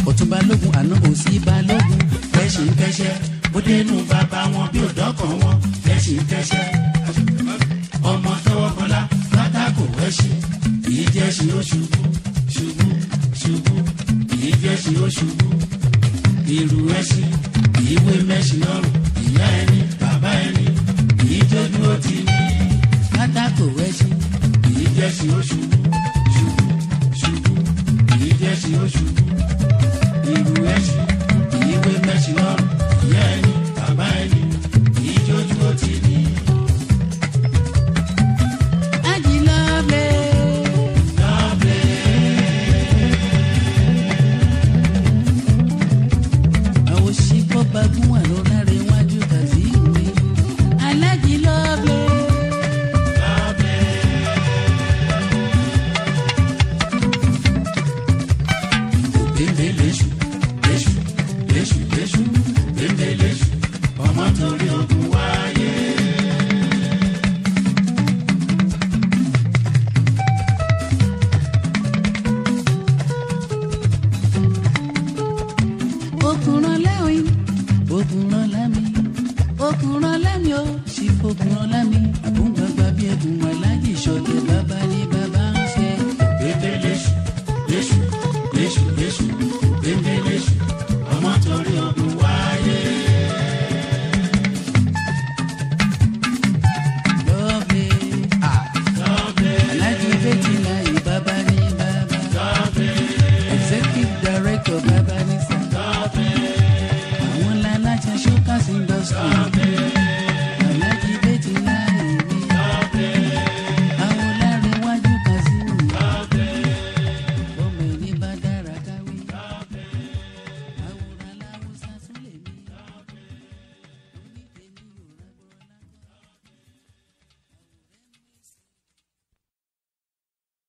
ọ̀tún balógun àná òsì balógun kẹ́sìn kẹ́sẹ́ ó dénú bàbá wọn bí òdọ́kàn wọn kẹ́sìn kẹ́sẹ́ ọmọ tọwọ́ bọlá pátákó ẹṣin kìí jẹ́sìn ó ṣubú ṣubú ṣubú kìí jẹ́sìn ó ṣubú irú ẹṣin kìí wé mẹ́sìn lọ́rùn ìyá ẹni bàbá ẹni kìí tójú ó ti ní pátákó ẹṣin kìí jẹ́sìn ó ṣubú ṣubú ṣubú kìí jẹ́sìn ó ṣubú irú ẹṣin kìí wé mẹ́sìn lọ́rùn ìyá ẹni bàbá ẹni kìí tójú ó ti ní. Ají lovely. àwọn ṣìkọ́ bagún wà lọ lára iwájú kàzí ìwé. alájí lovely. bẹ́ẹ̀ lẹ́sù lẹ́sù lẹ́sù lẹ́sù bẹ́ẹ̀ lẹ́sù ọmọ torí ogun wáyé. Okunran lẹ́wìn, okunran lámi, okunran lámi ó, sì fokunran lámi. Àbúgbàgbà bí ẹkùn aláàjì ṣọ̀tẹ̀ bàbá ní bàbá ń ṣe. Bébé léṣu, léṣu, léṣu, léṣu, bébé léṣu, ọmọ torí ogun wáyé. Lọ́ọ̀bẹ, lọ́ọ̀bẹ, aláàjì bẹ́tì láyé bàbá ní bàbá. Lọ́ọ̀bẹ, executive director bàbá ní sá. Lọ́ọ̀bẹ,